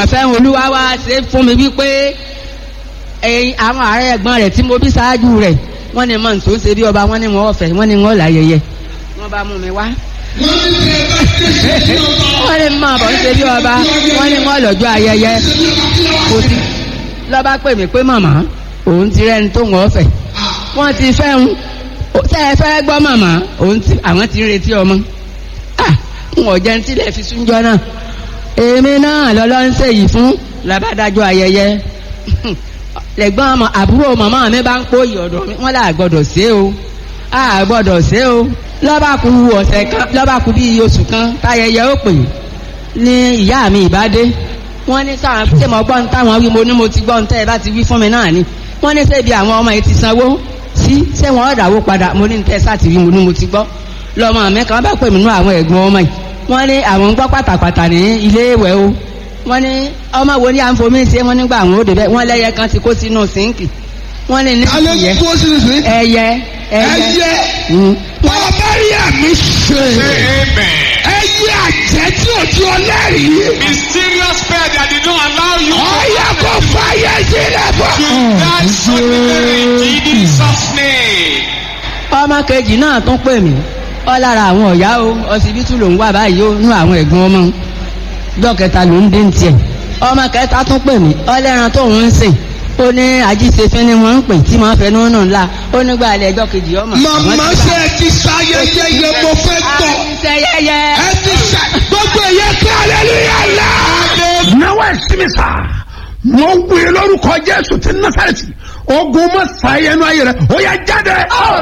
mọ̀ fẹ́ olúwa wá ṣe fún mi wípé ẹ̀yin àwọn ààrẹ ẹ̀gbọ́n rẹ̀ tí mo bí ṣáájú rẹ̀ wọ́n ní mọ̀ tó ń ṣe bí ọba wọ́n ní wọ́n ọ̀fẹ́ wọ́n ní wọ́n láyẹyẹ wọ́n bá mú mi wá. wọ́n ní mọ̀ bọ̀ ń ṣe bí ọba wọ́n ní wọ́n lọ́jọ́ ayẹyẹ kò sí lọ́ba pè mí pé màmá òun ti rẹ́ni tó ń ọ̀fẹ́ wọ́n ti fẹ́ ń tẹ́ ẹ fẹ́ gbọ́ màmá òun ti àwọn ti ń retí ọmọ ah n ò jẹun tílẹ̀ fi súnjọ́ náà èmi náà lọ́lọ́ ń ṣèyí fún làbádájọ́ ayẹyẹ lẹ́gbọ́n ọmọ àbúrò màmá mi bá ń pòyì ọ̀dọ̀ mi wọ́n là gbọ́dọ̀ ṣe o a gbọ́dọ̀ ṣe o lọ́ba kú ọ̀sẹ̀ kan lọ́ba kú bíi oṣù kan táyẹyẹ ó pè ní ìyá mi ìbádé wọ́n ní sáà ṣé mo gbọ́ ń táwọn wí mo ní mo ti gbọ́ ń tẹ́ ẹ bá ti wí fún mi náà ni wọ́n ní ṣébi àwọn ọmọ yìí ti sanwó sí ṣé wọ́n ọ̀dàwó padà mo ní tẹ́ sáà ti wí mo ní mo ti gbọ́ lọ́mọ mi kan bá pè mí nú àwọn ẹ̀gbọ́n ọmọ yìí wọ́n ní àwọn ń gbọ́ pàtàpàtà ní ilé ìwẹ̀ o wọ́n ní ọmọ wo ni à ń fomi ṣe wọ́n nígbà àwọn òde bẹ́ẹ̀ wọ́n lẹ́yẹ kan ti kó sínú sínkì wọ́n ní ní alẹ́ ìyẹ́ tó sì sí. ẹyẹ ẹyẹ ẹyẹ Mm. bàbá rí àmì ṣe. Say amen. ẹyẹ àjẹ́ tí ò tí ọ lẹ́rìí. Mysterious prayer that did not allow you ọ̀yà kò fàyè sílẹ̀ bọ̀. to die suddenly in Jesus' name. ọmọ kejì náà tún pè mí ọ lára àwọn ọ̀yá o ọsibítù ló ń wà báyìí ó nú àwọn ẹ̀gbọ́n ọmọ ọjọ́ kẹta ló ń dé ní tiẹ̀ ọmọ kẹta tún pè mí ọlẹ́ran tó ń sìn ó ní ajíṣefín ni wọ́n ń pè tí wọ́n fẹnu nù ńlá ó nígbà alẹ́ ẹjọ́ kejì ọmọ. màmá ṣe ẹ ti ṣayẹyẹ yẹ mo fẹ́ gbọ́. àìsẹ̀yẹyẹ. ẹ ti ṣe gbogbo ẹ̀yẹ kí aleluya la. náwó ẹ̀sìnmi sá mo wí lórúkọ jésù ti násàrẹ́tì ogun ma ṣàyẹnu ayé rẹ ó yẹ jáde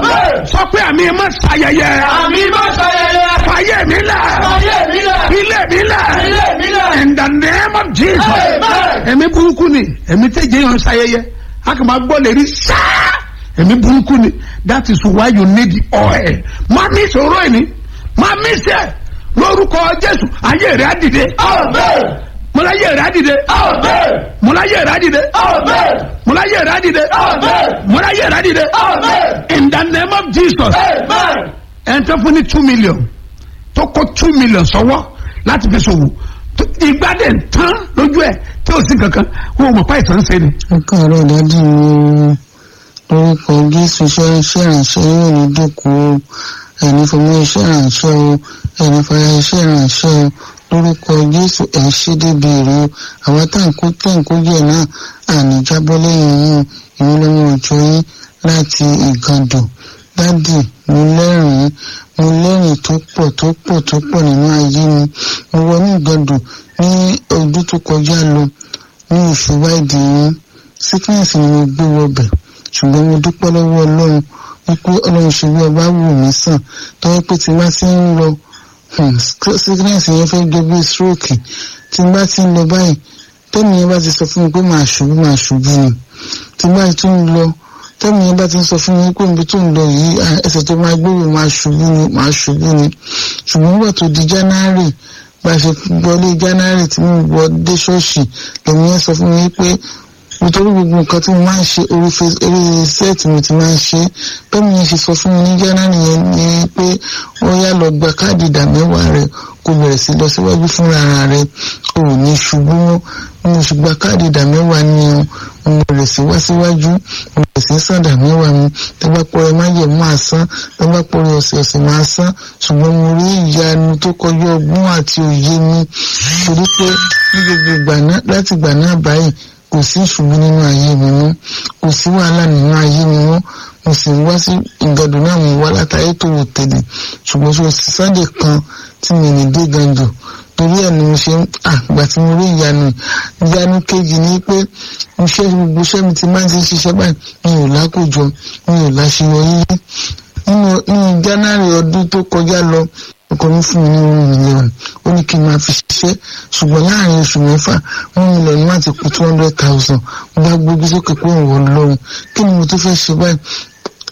sọ pé àmì ma ṣàyẹyẹ Àmì má ṣayẹyẹ. fàyè mi lẹ Fàyè mi lẹ̀. ilé mi lẹ Ilé mi lẹ̀. in the name of jesus Amen. ẹ̀mí burúkú ni ẹ̀mí tẹ̀jẹ̀ yẹn ṣàyẹyẹ a kì máa gbọ́ lè rí sáá ẹ̀mí burúkú ni that is why you need the oil má mi sọ̀rọ̀ ẹ̀ ni má mi sẹ̀ lórúkọ jésù ayé rẹ̀ á dìde Amen. mọláyé rẹ̀ á dìde Amen. mọláyé rẹ̀ á dìde Amen. mọláyé rẹ̀ á dìde Amen. mọláyé rẹ̀ á dìde Amen. in the name of jesus Amen. ẹn tó fún ní two million tó kó two million sọ́wọ́ láti fi ṣòwò tó- ìgbà dẹ̀ ń tán lójú ẹ̀ tí ò sí kankan wọn ò mọ̀ pa ìtàn ṣe ni. ẹ káàárọ̀ dádì mi lórúkọ jésù iṣẹ́ iṣẹ́ ìrànṣẹ́ yóò ní dòkú o ẹni fọmọ iṣẹ́ ìrànṣẹ́ o ẹni fara iṣẹ́ ìrànṣẹ́ o lórúkọ jésù ẹ̀ ń ṣe débi èrè o àwọn táǹkó táǹkó jẹ́ náà àní jábọ́ lẹ́yìn yín ìwé lọ́mọ òjò yín láti ìgàndò dádì mo lẹ́rìn-ín mo lẹ́rìn tó pọ̀ tó pọ̀ tó pọ̀ nínú ayé mi mo wọnú ìgàndò ní ọdún tó kọjá lọ ní oṣù wáìdì yín sickness ni mo gbé wọbẹ̀ ṣùgbọ́n mo dúpẹ́ lọ́wọ́ ọlọ́run wípé ọlọ́run ṣe bí ọba wù mí sàn tọ́wọ́ pé tí n bá ti ń lọ hmm, sickness yẹn fẹ́ jọ bí stroke tí n bá ti ń lọ báyìí tẹ́mi yẹn bá ti sọ fún mi pé màá ṣubú màá ṣubú ni tí n bá ti tún lọ tẹ́mi yẹn bá ti ń sọ fún mi pé ibi tó ń lọ yìí ah, ẹsẹ̀ tó máa gbé wò máa ṣubú ni máa ṣubú ni ṣùgbọ́n nígbà tó di january bá a ṣe wọlé january tí mo wọ dé ṣọ́ọ̀ṣì lèmi yẹn sọ fún mi pé nítorí gbogbo nǹkan tí mo máa ń ṣe orí face- orí sẹ́ẹ̀tì mo ti máa ń ṣe bẹ́ẹ̀ mi yẹn ṣe sọ fún mi ní january yẹn ni pé ó yá lọ gba káàdì ìdá mẹ́wàá rẹ kó bẹ̀rẹ̀ sí lọ síwájú fúnra ara rẹ o ò ní ṣubú mọ́ mo sì gba káàdì ìdá mẹ́wàá ni o mo bẹ̀rẹ̀ sí wá síwájú mo bẹ̀rẹ̀ sí sàn ìdá mẹ́wàá mi tẹ́gbà pọ̀rọ̀ má yẹ̀ máa san tẹ́gbà pọ̀rọ̀ ọ̀sẹ̀ ọ̀sẹ̀ máa san ṣùgbọ́n mo rí ìyanu tó kọjú ọgbọ́n àti òye mi torí pé ní gbogbo ìgbà náà láti ìgbà náà báyìí kò sí ìṣubú nínú ayé mi mọ́ kò sí wàhálà nínú ayé mi mọ́ mo sì ń wá sí ìgbàdùn náà mo wá látàrí tó wò tẹ̀lé ṣùgbọ́n ṣe sáde kan tí mi ní dé gàndò torí ẹ̀ ni mo ṣe ń àgbà tí mo rí ìyanu ìyanu kejì ni pé iṣẹ́ gbogbo iṣẹ́ mi ti máa ń ti ṣiṣẹ́ báyìí mi ò lákòjọ mi ò láṣeyọrí rí nínú nínú january ọdún tó kọjá lọ ọkọ mi fún mi ní one million ó ní kí n máa fi ṣiṣẹ́ ṣùgbọ́n láàrin oṣù mẹ́fà one million má ti kú two hundred thousand mo bá gbójú sókè pé òun wọ̀ lọ́run kí ni mo tún fẹ́ ṣe báyìí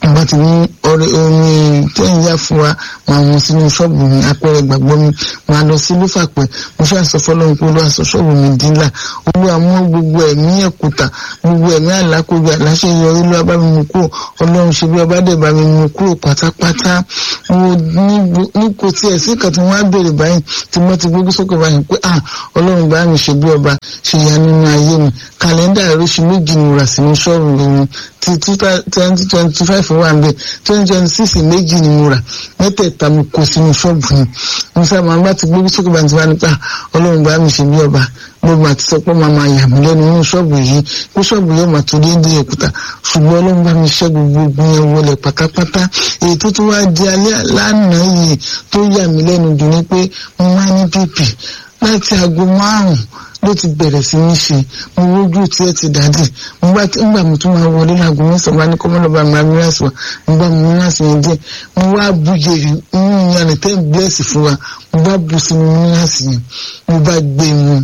bá ti mú ọ̀rẹ́ omi tẹ́yìn yá fún wa máa mú sínú ṣọ́ọ̀bù mi apẹ̀rẹ̀ gbàgbọ́ mi máa lọ sí lúfàpẹ́ mo ṣáà sọ fọlọ́run pé olúwa sọ ṣọ́ọ̀bù mi dínlà olúwa mú gbogbo ẹ̀mí ẹ̀kúta gbogbo ẹ̀mí àlákògbè àláṣẹ yọ olúwa bá mi mú kúrò ọlọ́run ṣe bí ọba dẹ̀ bá mi mú kúrò pátápátá mo ní kò tiẹ̀ sí kan tí wọ́n á béèrè báyìí tí mo ti gbógbó sókè báyìí pé ah ọlọ́run bá mi ṣe bí ọba ṣe ya nínú ayé mi kàlẹ́ndà oríṣi méjì ni mo rà sínú ṣọ́ọ̀bù mi ti twenty twenty five wà ń bẹ̀ twenty twenty six méjì ni mo rà mẹ́tẹ̀ẹ̀ta mo kó sínú ṣọ́ọ̀bù mi mo sábà bá ti gbógbó sókè báyìí tí wọ́n á nípa ọlọ́run bá mi ṣe bí ọba gbogbo àti sọ pé màá máa yà mí lẹ́nu nínú ṣọ́ọ̀bù yìí pé ṣọ́ọ̀bù yóò máa tó déédéé òkúta ṣùgbọ́n ọlọ́run bá mi ṣẹ́ gbogbo ogun yẹn wọlé pátápátá èyí tó tún wá di alẹ́ lánàá yìí tó yà mí lẹ́nu dùn ní pé mo máa ní bíbì láti aago márùn-ún ló ti bẹ̀rẹ̀ sí ní ṣe mo rójú tí ẹ ti dàdí nígbà mo tún máa wọlé láago mẹ́sàn-án bá ní kọ́mọ́lọ́ba mi amíràsì wa mo bá mi míràsì yẹn díẹ̀ mo wá bu yèrè nínú ìyànà tẹ́ bílẹ̀sì fún wa mo bá bu sínú míràsì yẹn mo bá gbé mu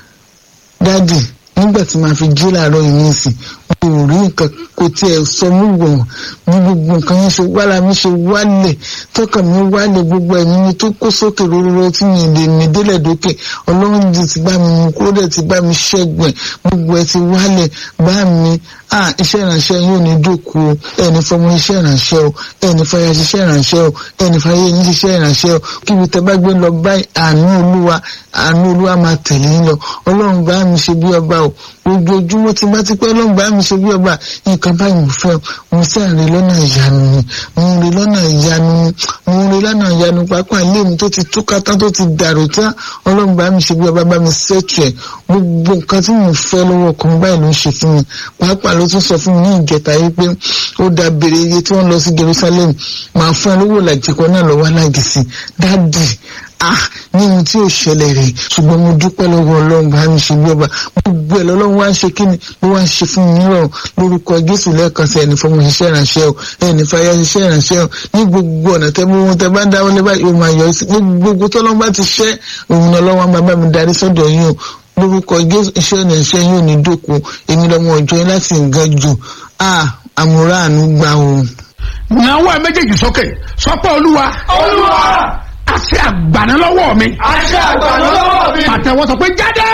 dáàdì nígbà tí màá fi jí làárọ̀ yìí ní ìsìn mo ò rí nǹkan kò tiẹ̀ sọ mí wọ̀n bí gbogbo nǹkan yẹn ṣe wára mi ṣe wálẹ̀ tọkàn mi wálẹ̀ gbogbo ẹ̀mí mi tó kó sókè róróró tí mi lè mi délẹ̀ dókè ọlọ́run ti ti bá mi mú kó dẹ̀ ti bá mi ṣẹ́gun ẹ̀ gbogbo ẹ̀ ti wálẹ̀ bá mi ah iṣẹ́ ìrànṣẹ́ yóò ní dòkú o ẹni fọmọ iṣẹ́ ìrànṣẹ́ o ẹni fàyà ṣiṣẹ́ ìrànṣẹ́ o ẹni fàyà yín ṣiṣẹ́ ìrànṣẹ́ o kíbi tẹ bá gbé lọ báyìí àánú olúwa àánú olúwa máa tẹ̀lé yín lọ ọlọ́run bá mi ṣe bí ọba o ojoojúmọ́ tí bá ti pẹ́ ọlọ́run bá mi ṣe bí ọba nǹkan báyìí mo fẹ́ mo sì àrè lọ́nà ìyanu ni mo rè lọ́nà ìyanu ni mo rè lọ́nà ìyanu pápá ilé mi tó ti túká tán tó ti dàrú tán ọlọ́run bá mi ṣe bí ọba bá mi ṣètò ẹ̀ gbogbo nǹkan tí mo fẹ́ lọ́wọ́ kan báyìí ló ń ṣe fún mi pàápàá ló tún sọ fún mi ní ìjẹta yìí pé ó da bèrè iye tí wọ́n lọ sí Jerusalem máa fún ẹ lówó làjẹkọ náà lọ́wọ́ alágìsí dáàdì ah ní ohun tí ò ṣẹlẹ̀ rẹ̀ ṣùgbọ́n mo dúpẹ́ lọ́wọ́ ọlọ́run bá mi ṣe bí ọba gbogbo ẹ̀ lọ́lọ́run wá ń ṣe kíni ló wá ń ṣe fún mi nírọ̀ lórúkọ jésù lẹ́ẹ̀kan sí ẹni fọmọ ṣiṣẹ́ ìrànṣẹ́ o ẹni fàyà ṣiṣẹ́ ìrànṣẹ́ o ní gbogbo ọ̀nà tẹ́ bó wọn tẹ́ bá dáwọ́ lé báyìí ó máa yọ sí gbogbo tọ́lọ́run bá ti ṣẹ́ òun náà lọ́wọ́ máa bá mi darí sọ́dọ̀ yín o lórúkọ jésù iṣẹ́ ìrànṣẹ́ yín ò ní dòkú èmi lọ́mọ ọjọ́ yín láti nǹkan jù ah àmúra àánú gbà o. ìnáwó ẹ méjèèjì sókè sọpọ olúwa olúwa àṣẹ àgbàna lọ́wọ́ mi àṣẹ àgbàdo lọ́wọ́ mi. àtẹwọ́ sọ pé jáde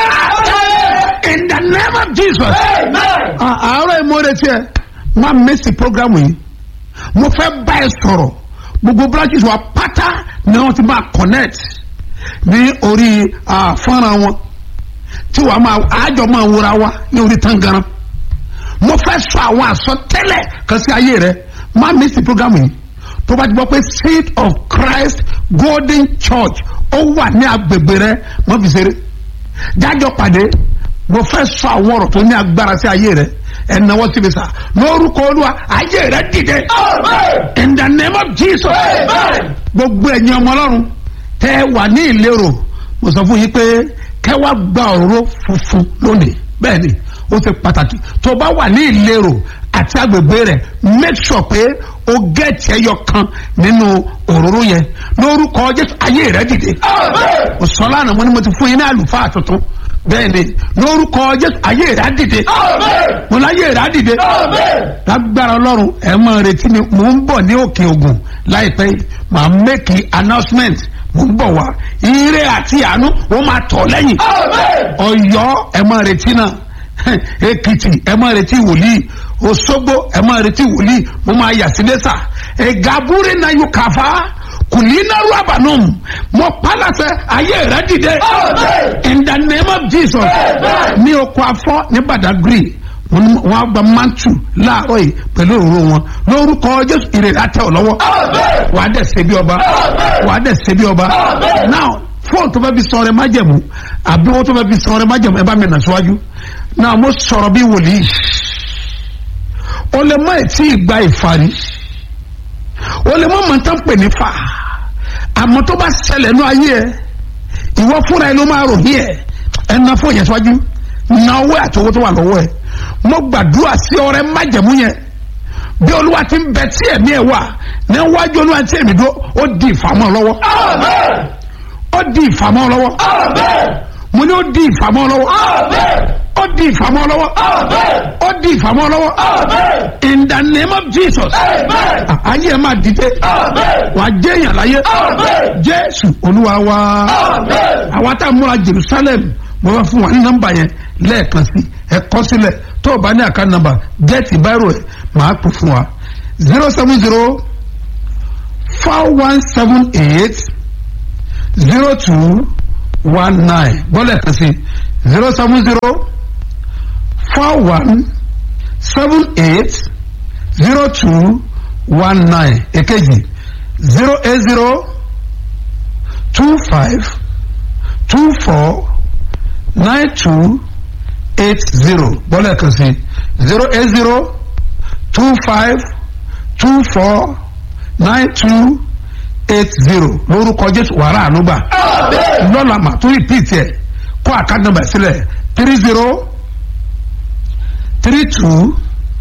in the name of jesus. amen. À- àárọ̀ ìmọ̀ọ́rẹ́ tiẹ̀ máa mẹ́sì programu yìí mo fẹ́ bá ẹ sọ̀rọ̀ gbogbo branches wa pátá ni wọ́n ti máa connect ní orí ah, fọ́nrán wọn tí wàá máa àjọ máa wúra wa ní orí tangaran mo fẹ́ sọ àwọn àsọtẹ́lẹ̀ kan sí ayé rẹ máa mẹ́sì programu yìí tó bá ti gbọ́ pé seed of christ golden church ó wà ní agbègbè rẹ mọ́ fi ṣeré jájọ pàdé mo fẹ́ sọ àwọn ọ̀rọ̀ tó ní agbára sí ayé rẹ ẹnáwó síbi sá lórúkọ olúwa ayé rẹ dìde amen. in the name of jesus Amen. gbogbo ẹ̀yin ọmọ ọlọ́run tẹ́ ẹ wà ní ìlérò mo sọ fún yín pé kẹ́ wá gba òróró funfun lónìí bẹ́ẹ̀ ni ó ṣe pàtàkì tó bá wà ní ìlérò àti agbègbè rẹ̀ make sure pé o gẹ̀ẹ́tì ẹyọ kan nínú òróró yẹn lórúkọ jésù ayé rẹ dìde amen. mo sọ lánàá mo ní mo ti fún yín ní àlùfáà tuntun bẹ́ẹ̀ ni lórúkọ jésù ayé rẹ á dìde amen. mo láyé rẹ á dìde amen. lágbára ọlọ́run ẹ máa retí mi mò ń bọ̀ ní òkè ògùn láìpẹ́ yìí màá mẹ́kì announcement mò ń bọ̀ wá ire àti àánú ó máa tọ̀ lẹ́yìn amen. ọ̀yọ́ ẹ máa retí náà èkìtì ẹ máa retí wòlíì òṣogbo ẹ máa retí wòlíì mo máa yà sí lẹ́sà ẹ̀gàbúrẹ́ náà yóò kàfá kùnínàrú àbànúm mo pálásẹ ayé rẹ dìde Amen. in the name of jesus Amen. ní oko afọ ní badagry wọn á gba mantu láàárọ̀ yìí pẹ̀lú òru wọn lórúkọ jésù ìrèlè àtẹ ọ lọ́wọ́ Amen. wàá dẹ̀ ṣe bí ọba Amen. wàá dẹ̀ ṣe bí ọba Amen. now fóònù tó bá fi sọ ọrẹ májẹ̀mú àbí wọn tó bá fi sọ ọrẹ májẹ̀mú ẹ bá mi nà síwájú now mo sọ̀rọ̀ bí wòlíì o lè mọ ètí ìgbà ìfarí o lè mọ mọ̀tán pè ní fa àmọ́ tó bá ṣẹlẹ̀ nú ayé ẹ ìwọ fúnra ẹ ló máa rò ní ẹ ẹ na fún yẹn síwájú na owó àti owó tó wà lọ́wọ́ ẹ mo gbàdúrà sí ọrẹ májẹ̀mú yẹn bí olúwa ti ń bẹ tí ẹ̀mí ẹ̀ wà ní wájú olúwa tí ẹ̀mí dó ó di ìfàmọ́ lọ́wọ́ amen. ó di ìfàmọ́ lọ́wọ́ amen. mo mo ní ó di ìfàmọ́ lọ́wọ́ ó di ìfàmọ́ lọ́wọ́ ó di ìfàmọ́ lọ́wọ́ in the name of jesus ayé ẹ máa dìde wàá jẹ́ èèyàn láyé jésù olúwa wa àwa tá a múra jerusalem mo bá fún wa ní nọ́mbà yẹn lẹ́ẹ̀kan sí ẹ kọ sílẹ̀ tó o bá ní àká nọ́mbà gẹ́ẹ̀tì báírò ẹ̀ máa pè fún wa zero seven zero four one seven eight zero two one nine bọ́lẹ̀ kan sí zero seven zero four one seven eight zero two one nine èkejì zero eight zero two five two four nine two eight zero bọ́lẹ̀ kan sí zero eight zero two five two four nine two eight zero lórúkọ jésù wàrà ànúgbà lọ́la mà tó repeat ẹ̀ kó àkáǹtì nọ́mbà sílẹ̀ three zero three two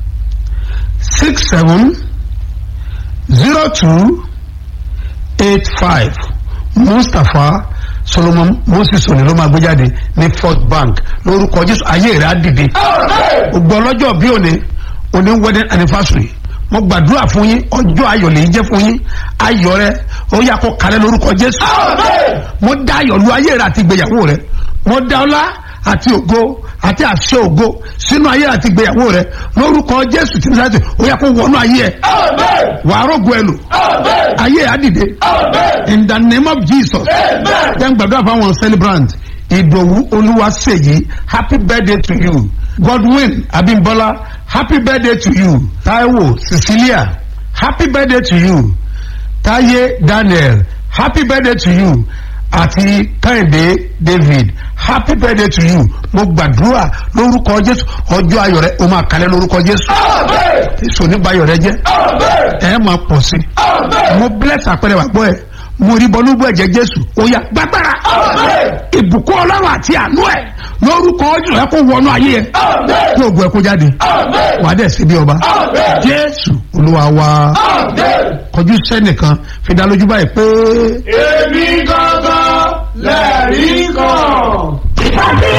six seven zero two eight five mustapha solomon moses òní ló máa gbé jáde ní first bank lórúkọ jésù ayé rẹ̀ á dìde gbogbo ọlọ́jọ́ bí òní òní wedding anniversary mo gbàdúrà fún yín ọjọ́ ayọ̀ lè jẹ́ fún yín ayọ̀ rẹ ó yà kó kalẹ̀ lórúkọ jésù mo dá ayọ̀ lu ayé rẹ àti ìgbéyàwó rẹ mo dá ọlá àti ògo àti àṣẹ ògo sínú ayé àti ìgbéyàwó rẹ lórúkọ jésù tí mo sáré ó yà kó wọnú ayé ẹ wàá rògbò ẹ lò ayé ẹ á dìde in the name of jesus jẹ́ ń gbàdúrà fáwọn celebrant ìdòwú olúwaṣèyí happy birthday to you godwin abimbola happy birthday to you taiwo cecilia happy birthday to you taye daniel happy birthday to you àti kẹ́hìndé david happy birthday to you mo gbàdúrà lórúkọ jésù ọjọ́ ayọ̀ rẹ o máa kalẹ̀ lórúkọ jésù èso oníbàyọ̀ rẹ jẹ́ ẹ máa pọ̀ sí mo bless àpẹẹrẹ wà gbọ́ ẹ mo rí bọ́lúgbọ́ ẹ̀jẹ̀ jésù ó yá gbàgbára ìbùkún ọlọ́run àti àánú ẹ̀ lórúkọ jù ẹ kó wọnú ayé ẹ kó ògùn ẹ kó jáde wàá dẹ̀ sí bí ọba jésù olúwa wa kọjú sẹ́nìkan fi dá lójú báyìí pé. èmi gangan lẹ́rìí kan.